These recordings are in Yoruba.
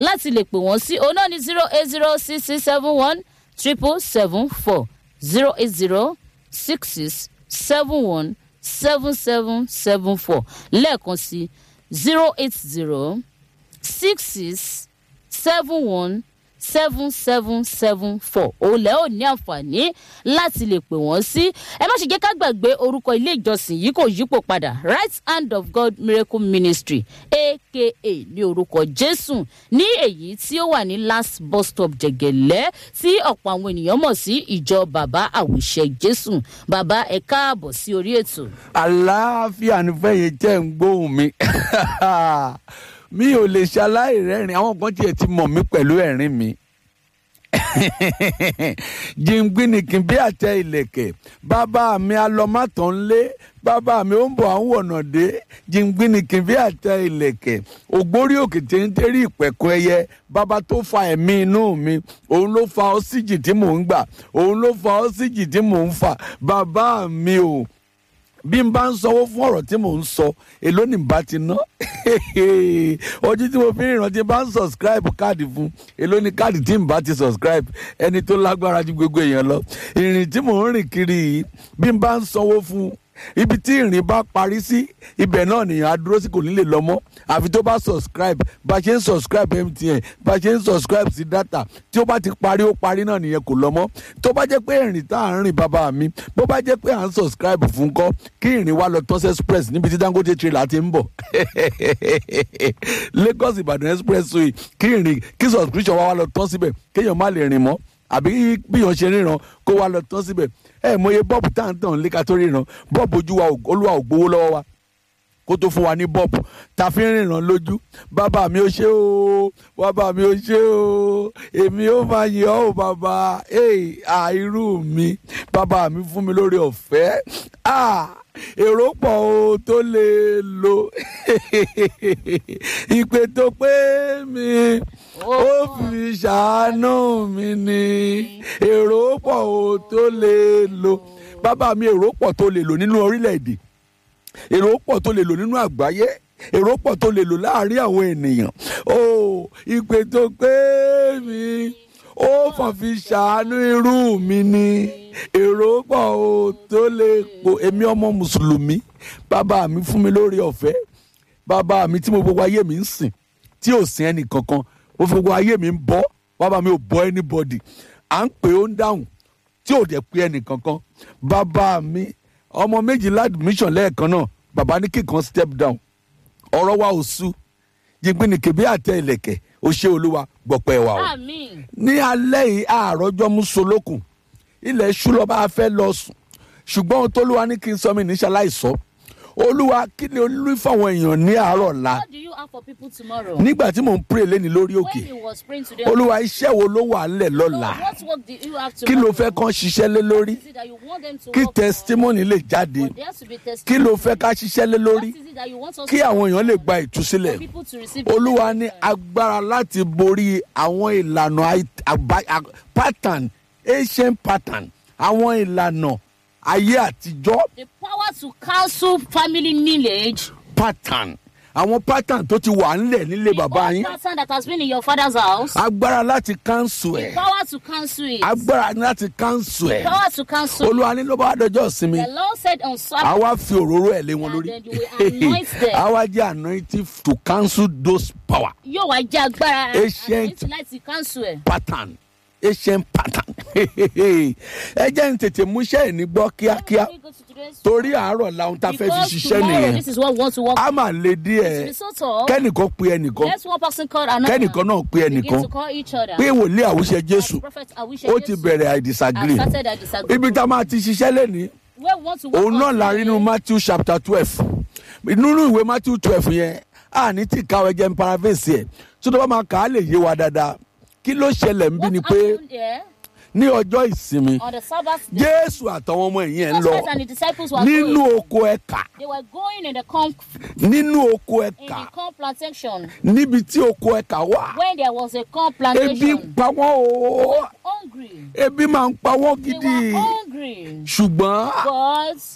láti lè pè wọ́n sí òun náà ní zero eight zero six six seven one triple seven four zero eight zero six six seven one seven seven seven four lẹ́ẹ̀kan sí zero eight zero six six seven one seven seven seven four òòlẹ̀ ò ní àǹfààní láti lè pè wọ́n sí ẹ má ṣe jẹ́ ká gbàgbé orúkọ ilé ìjọsìn yìí kò yípo padà right hand of god miracle ministry aka ní orúkọ jésù ní èyí tí ó wà ní last bus stop jẹ̀gẹ̀lẹ́ tí ọ̀pọ̀ àwọn ènìyàn mọ̀ sí ìjọ bàbá àwòṣẹ jésù bàbá ẹ káàbọ̀ sí orí ètò. àlàáfíà ní fẹ́yìn jẹ́ ń gbóhùn mi mi ò lè ṣaláì rẹ́rìn àwọn kan tiẹ̀ ti mọ̀ mí pẹ̀lú ẹ̀rín mi jìngbìnìkìn bí àtẹ ìlẹ̀kẹ̀ bàbá mi alọ́mátàn lé bàbá mi ó ń bọ̀ àwọn ọ̀nà dé jìngbìnìkìn bí àtẹ ìlẹ̀kẹ̀ ògbórí òkè tí ń tẹ́rí ìpẹ̀kọ ẹyẹ bàbá tó fa ẹ̀mí inú mi òun ló fa ọ́síjì tí mò ń gbà òun ló fa ọ́síjì tí mò ń fà bàbá mi ò bí n bá ń sanwó fún ọ̀rọ̀ tí mò ń sọ èló ni bá ti ná ojú tí mo fi ń rántí bá ń subscribe káàdì fún èló ni káàdì tí n bá ti subscribe ẹni tó lágbára ju gbogbo èèyàn lọ ìrìn tí mò ń rìn kiri yìí bí n bá ń sanwó fún ibi tí ìrìn bá parí sí ibẹ̀ náà nìyẹn á dúró sí kò ní lè lọ mọ́ àfi tó bá subscribe bá ṣe ń subscribe mtn bá ṣe ń subscribe sí data tí ó bá ti parí ó parí náà nìyẹn kò lọ mọ́ tó bá jẹ́ pé ìrìn tá à ń rìn bàbá mi bó bá jẹ́ pé à ń subscribe fún kọ́ kí ìrìn wa lọ tọ́sí express níbi tí dangote trailer ti ń bọ̀ lagos ìbàdàn expressway kí ìrìn kí subscription wa wá lọ tán síbẹ̀ kéèyàn má lè rìn mọ́ àbí bíyàn ṣe ríran kó wá lọ tán síbẹ̀ ẹ mọye bọ́ọ̀bù tá à ń tàn léka tó ríran bọ́ọ̀bù ojú wa olúwa ò gbowó lọ́wọ́ wa kó tó fún wa ní bọ́ọ̀bù tá a fi ń ríran lójú bàbá mi ò ṣe o bàbá mi ò ṣe o èmi ò máa yẹ ọ́ o bàbá àìrú mi bàbá mi fún mi lórí ọ̀fẹ́ èrò pọ̀ o tó lè lo ìpè tó pé mi ó fi ṣàánú mi ni èrò pọ̀ o tó lè lo bàbá mi èrò pọ̀ tó lè lò nínú orílẹ̀-èdè èrò pọ̀ tó lè lò nínú àgbáyé èrò pọ̀ tó lè lò láàrin àwọn ènìyàn o ìpè tó pé mi ó fàn fi ṣàánú irú mi ni èrò pọ̀ o tó lè po èmi ọmọ mùsùlùmí bàbá mi fún mi lórí ọ̀fẹ́ bàbá mi tí mo gbogbo ayé mi ń sìn tí ò sin ẹnì kankan mo fi gbogbo ayé mi ń bọ́ bàbá mi ò bọ́ anybody à ń pè ó ń dáhùn tí ò dẹ̀ pé ẹnì kankan bàbá mi ọmọ méjìlá admission lẹ́ẹ̀kan náà bàbá ní kíkan step down ọ̀rọ̀ wa ò sú jìnpínì kèbí àtẹ ìlẹ̀kẹ̀ ó ṣe olúwa gbọ̀pẹ̀ wa o. àmín ní alẹ́ yìí àárọ̀jọ́ mú solókùn ilẹ̀ ṣú lọ bá a fẹ́ lọ sùn ṣùgbọ́n ohun tó lúwa ní kí n sọ mi níṣẹ́ láìsọ olúwa kí ni olú fáwọn èèyàn ní àárọ̀ ọ̀la what do you have for people tomorrow. nígbà tí mò ń pray lẹ́ni lórí òkè when he was praying today. olúwa iṣẹ́ wo ló wà ńlẹ̀ so lọ́la what work do you have kí tomorrow. ló fẹ́ kán ṣiṣẹ́ lé lórí What is it that you want them to kí work on? testimony lè jáde But there has to be kí testimony. ló fẹ́ ká ṣiṣẹ́ lé lórí What is it that you want us kí to àwọn work èèyàn lè on? gba ìtúsílẹ̀ For people to receive olúwa ní deliverance. agbára láti borí àwọn ìlànà àì- àbá- à- pattern ancient pattern àwọn ìlànà ayé àtijọ́ the power to cancel family lineage. pattern àwọn pattern tó ti wà ńlẹ̀ nílé the bàbá old yín pattern that has been in your father's house. agbára láti cancel the ẹ̀ power to cancel it. agbára láti cancel ẹ̀ power to cancel it. olúwa ní ló bá dọjọ́ ìsinmi the lord said on Sabbath. àwa fi òróró ẹ̀ lé wọn And lórí then you will anoint them. àwa jẹ́ anointing to cancel those power yóò wá jẹ́ agbára Ancient- àti láti cancel ẹ̀. pattern ancient pattern ẹ jẹ́ n tètè múṣẹ́ ẹ̀ ní gbọ́ kíákíá Let me go to today's- torí àárọ̀ làwọn tá a fẹ́ fi Because ṣiṣẹ́ tomorrow, nìyẹn this is what we want to work a máa le It díẹ̀ is so tall. kẹ́nìkan pe ẹnìkan Let's one person call another. kẹ́nìkan náà pe Begin ẹnìkan to call each other. pé wòlíì àwùṣe jésù Prophet, I wish ó ti bẹ̀rẹ̀ i disagree I started, I disagree. ibi tá a máa ti ṣiṣẹ́ lẹ́ni Where we want to work òun náà on la rí today. nínú matthew chapter twelve nínú ìwé matthew twelve yẹn a ní tí káwé jẹ́ ń paraphrase ẹ̀ tó tó bá máa kà á lè yé wa dáadáa kí ló ṣẹlẹ̀ ń bí What ni pé happened here ní ọjọ́ ìsinmi on the Sabbath day? jésù àtàwọn ọmọ ẹ̀yìn ẹ̀ ń Jesus lọ Christ and the disciples were nínú going. oko ẹ̀ka They were going in the corn, nínú oko in ẹ̀ka the corn plantation níbi tí oko ẹ̀ka wà when there was a corn ebi ń plantation. pa wọ́n o Hungry. ebi máa ń pa wọ́n They gidi were hungry. ṣùgbọ́n But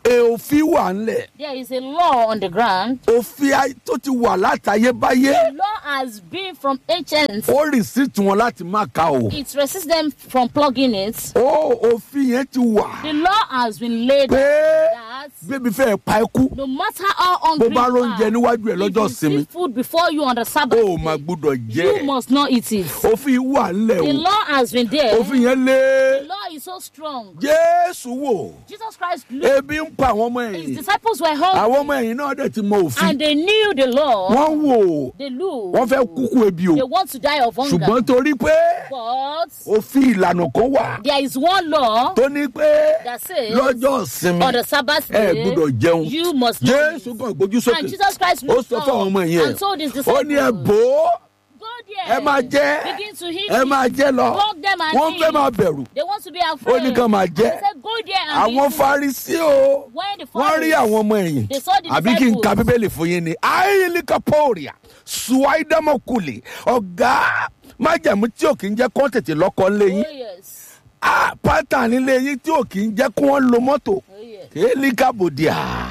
e òfin wà ńlẹ̀ There is a law on the ground. òfin ayé tó ti wà látayébáyé The law has been from ancient. ó rìsíìtì wọn láti má ka o It resists them from plugging it. ó òfin yẹn ti wà The law has been laid pé that bébí fẹ́ pa ẹ́ kú no matter how bó hungry bá you róúnjẹ are, níwájú ẹ̀ if lọ́jọ́ you ìsinmi see food before you on the Sabbath, ó máa day, gbúdọ̀ jẹ́ you must not eat it. òfin wà ńlẹ̀ The o law has been there. òfin yẹn lé The law is so strong. jésù wò Jesus Christ looked, ebi ń pa àwọn ọmọ his ẹ̀yìn disciples were hungry àwọn ọmọ ẹ̀yìn náà dẹ̀ ti mọ òfin and they knew the law. wọ́n wò They knew wọ́n fẹ́ kúkú ebi o they want to die of hunger. ṣùgbọ́n torí pé But òfin ìlànà kan wà there is one law tó ní pé that says lọ́jọ́ ìsinmi on the Sabbath ẹ day gbúdọ̀ jẹun you must not jésù eat. kan gbójú And sókè Jesus Christ ó looked sọ fún àwọn ọmọ up yẹn and told his ó ní ẹ disciples, bò ó Go there. ẹ máa jẹ Begin to eat ẹ it. máa jẹ lọ Flog them and wọ́n fẹ́ eat. máa bẹ̀rù They want to be ó afraid. ní kàn máa jẹ He said, Go there and àwọn eat it." farisi o When the wọ́n rí Pharisees- àwọn ọmọ ẹ̀yìn They saw the àbí kí n ka disciples. bíbélì fún yín ni ayélujàpọ̀ọ̀rìà suwaidamakuli ọ̀gá májàmú tí ò kì í jẹ́ kó tètè lọ́kọ́ léyìn Oh yes. pátá nílé yín tí ò kì í jẹ́ kó wọ́n lo mọ́tò Oh yes. elikabodia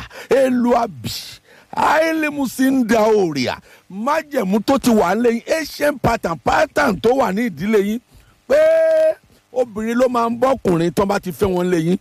eluabi ailemusinda oria májẹ̀mú tó ti wà lẹ́yìn asian pattern pattern tó wà ní ìdílé yín pé obìnrin ló máa ń bọ́kùnrin tó bá ti fẹ́ wọn lẹ́yìn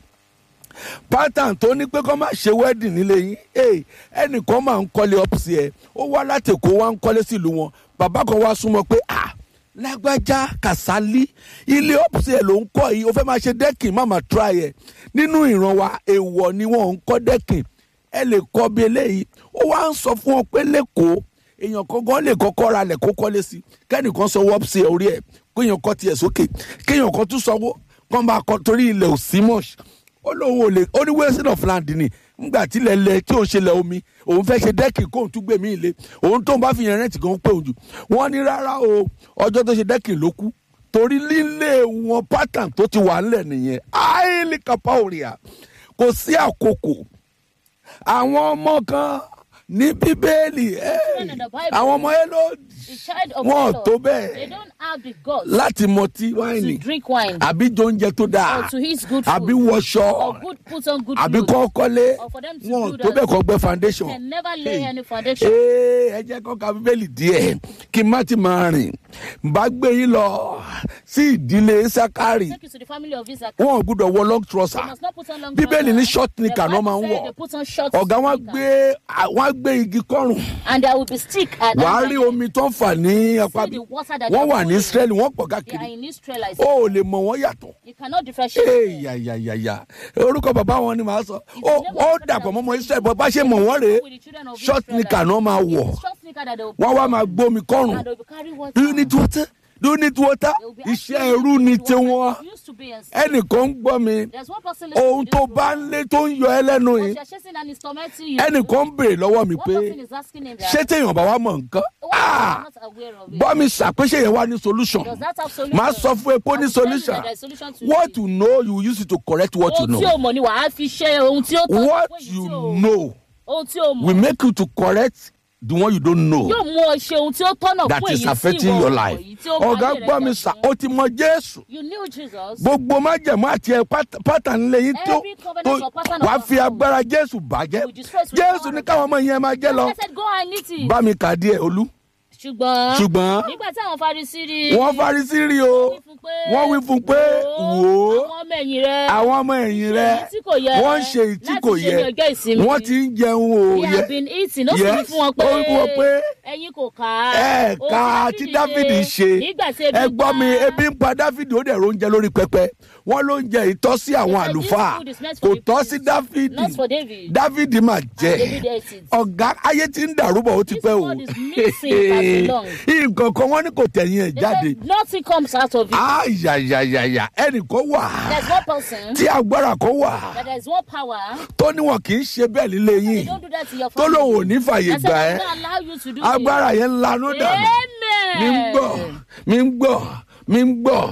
pattern tó ní pé kó má ṣe wedding nílé yín hey, ẹnìkan máa ń kọ́lé ọ́pùsì ẹ̀ ó wá láti èkó wá ń kọ́lé sílùú wọn bàbá kan wá súnmọ́ pé ah lágbájá kàsálí ilé ọ́pùsì ẹ̀ ló ń kọ́ yìí ó fẹ́ máa ṣe dẹ́kìn má máa try ẹ̀ nínú ìran wa èèwọ̀ ni wọ́n ń kọ́ dẹ́kìn ẹ lè kọ́ bí eléyìí ó wá ń sọ fún wọn pé lẹ́kọ̀ọ́ èèyàn kankan lè kọ́kọ́ ra lẹ̀ kó kọ́lé sí kẹ́nìkan sọ wọ́pùsì ẹ̀ orí ẹ̀ kéèyàn kọ́ tiẹ̀ sókè kéèyàn kan tún sanwó kán bá kọ́ torí ilẹ̀ ò sí mọ́ṣ ó lóun ò lè ó ní wasting of land ni ngbà tí ilẹ̀ lẹ tí òun ṣe lẹ̀ omi òun fẹ́ ṣe dẹ́kì kóun tún gbèmí ilé òun tóun bá fi yẹn rẹ́ǹtì gan pé òun jù wọ́n ní rárá o ọjọ́ tó ṣe dẹ́kì ló kú torí lílé wọn pattern tó ti wà ńlẹ̀ nìyẹn highly capoeira kò sí àkókò àwọn ọmọ kan ní bíbélì ẹ in the Bible. àwọn ọmọ ẹ ló The child of wọn ò God, tó They bẹ́ẹ̀ don't have the guts láti mọtí to wáìnì drink wine àbí jọ oúnjẹ tó dáa or to eat good àbí food wọṣọ or good put on good àbí clothes. kọ́ kọ́lé Or for them to wọn do tó that. bẹ́ẹ̀ kọ́ gbẹ́ foundation. Can never lay Hey. any foundation. Ee, ẹ jẹ́ kọ́ ka bíbélì díẹ̀ kí n má ti máa rìn bá gbé yín lọ sí ìdílé sákárì Take you to the family of Isaac. wọn ò gbúdọ̀ wọ long They trouser must not put on long bíbélì ní trousers. short The knicker náà Bible máa ń said wọ̀ they put on short ọ̀gá wọn knicker. gbé wọn gbé igi kọ́rùn And there will be stick at wàá that rí time. omi tó ń fà ní apá See bí the water that wọ́n they wà are ní putting. israeli wọ́n pọ̀ They are káàkiri in Israelites. ó ò lè mọ wọn yàtọ̀ You cannot differentiate. ee them. yàyàyàyà orúkọ bàbá wọn ni màá sọ ó the name ó of the dàpọ̀ father mọ́mọ́ israeli bọ́ bá ṣe mọ̀ wọ́n rèé With the children of short Israel, knicker náà máa wọ̀ it's short knicker that they will wọ́n put wá on. máa gbómi kọ́rùn And they will carry water. do you need water do you need water They will be iṣẹ́ asking ẹrú you ni to do tiwọn what they used to be and say. ẹnìkan ń gbọ́ mi There's one person listening ohun to tó this bá program. ń lé tó ń yọ ẹ lẹ́nu But yìí you're chasing and it's tormenting you. ẹnìkan ń béèrè lọ́wọ́ mi One pé person is asking him that. ṣé téèyàn bá wá mọ̀ nǹkan Why Ah! are you not aware of it? bọ́ mi ṣàpèṣe yẹn wá ní solution Does that have solution? máa sọ fún ẹ pé ó I ní will tell you solution that there's solution to what it. you know you use it to correct what you Ohun tí know o mọ̀ ni wàá fi ṣe ohun tí ó tọ́. what Ohun tí you o- know Ohun tí o mọ̀. will make you to correct the one you don't know Yóò mú ọ ṣe ohun tí ó tọ́nà that fún is èyí tí affecting ìwọ your mọ̀ life yìí tí ó bá ọ̀gá ayé rẹ gbọ́ mi jẹ́ sà fún. ó ti mọ jésù You knew Jesus. gbogbo májẹ̀mú àti ẹ̀ pát- pátánì lẹ́yìn tó Every covenant tó or pattern of wàá fi God. agbára jésù bàjẹ́ We destroy it with jésù power ní of káwọn ọmọ yẹn máa jẹ́ lọ I said go and eat it. bá mi kà díẹ̀ olú ṣùgbọ́n ṣùgbọ́n nígbà tí àwọn Farisí rí wọ́n farisí rí o wí fún pé- wọ́n wí fún pé wò ó àwọn ọmọ ẹ̀yìn rẹ àwọn ọmọ ẹ̀yìn rẹ èyí tí kò yẹ wọ́n ń ṣe èyí tí láti kò ṣe yẹ ní ọjọ́ ìsinmi. wọ́n ti ń jẹun o they yẹ have been eating ó sì Yes. ní fún wọn pé Ó wí fún wọn pé ẹ̀yin kò kà á ẹ Ohun ká tí dávidi ṣe nígbà tí ebi ẹ gbọ́ mi pa- ebi ń pa dávidi ó dẹ̀ róúnjẹ lórí pẹpẹ wọ́n ló ń jẹ ìtọ́ sí àwọn said this àlùfáà food is meant kò for the tọ́ priest, sí dávidi not for David. dávidi mà jẹ́ David ate it. ọ̀gá ayé ti ń dàrú bọ̀ ó ti This pẹ́ o word is missing as long. nǹkan kan wọ́n ní kò tẹ̀yìn ẹ̀ They jáde said nothing comes out of it. ayayayaya ẹnìkan wà There's one person tí agbára kan wà that there is one power. tó níwọ̀n kì í ṣe bẹ́ẹ̀ lílé They yín don't do that to your tó family. lóun ò ní fàyè I said, gbà I ẹ́ will not allow you to do agbára yẹn lanú it. dànù Amen. mi ń gbọ́ mi ń gbọ́ mi ń gbọ́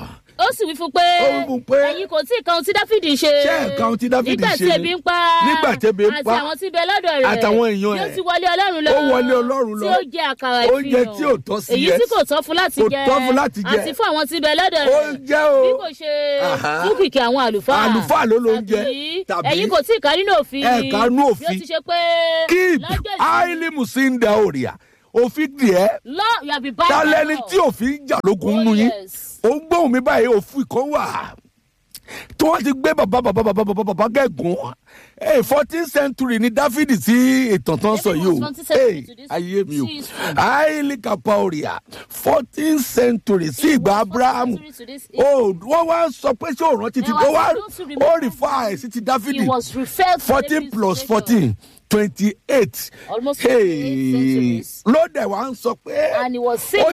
ó sì wí fún pé Ó wí fún pé, ẹ̀yin kò tí ì kan ohun tí dáfídì ṣe Ṣé ẹ̀ ka ohun tí Dáfídì nígbà tí ṣe ebi ni? ń pa Nígbà tí ebi ń pa, àti àwọn tí ń bẹ lọ́dọ̀ rẹ̀ àtàwọn èèyàn yóò ẹ̀. ti wọlé ọlọ́run lọ Ó wọlé Ọlọ́run lọ. tí ó jẹ àkàrà Oúnjẹ ìfihàn tí ò tọ́ sí èyí ẹ. tí kò tọ́ fún láti Kò jẹ tọ́ fún láti jẹ. àti fún àwọn tí ń bẹ lọ́dọ̀ ó rẹ̀ jẹ́ o bí kò ṣe Àhá. fún kìkì àwọn àlùfáà Àlùfáà ló ló ń jẹ. tàbí Tàbí ẹ̀yin kò tí ì ká nínú òfin ẹ̀ ká nínú òfin. bí ó ti ṣe pé keep lọ́jọ́ ìsinmi- highly musinda oria òfin díẹ̀ law you have been bound by tálẹ́ni law. tí òfin jà lógun Oh, nù yín yes. ó ń gbóhùn mi báyìí òfin kan wà tí wọ́n ti gbé bàbá bàbá bàbá bàbá bàbá gẹ̀gùn fourteen century ni dáfídì tí ìtàn tán sọ yìí o David was 14th century Hey, to this ayé mi o history. highly capaoria fourteen century sí ìgbà abraham century to this ó wọ́n wá sọ pé ṣé òòrùn ti ti There ó was wá no to ó remember rí fáà ẹ̀ sí ti dáfídì he was referred to fourteen David's plus nation. fourteen twenty eight Almost hey 28 centuries. ló dẹ̀ wá ń sọ pé And he was ó saying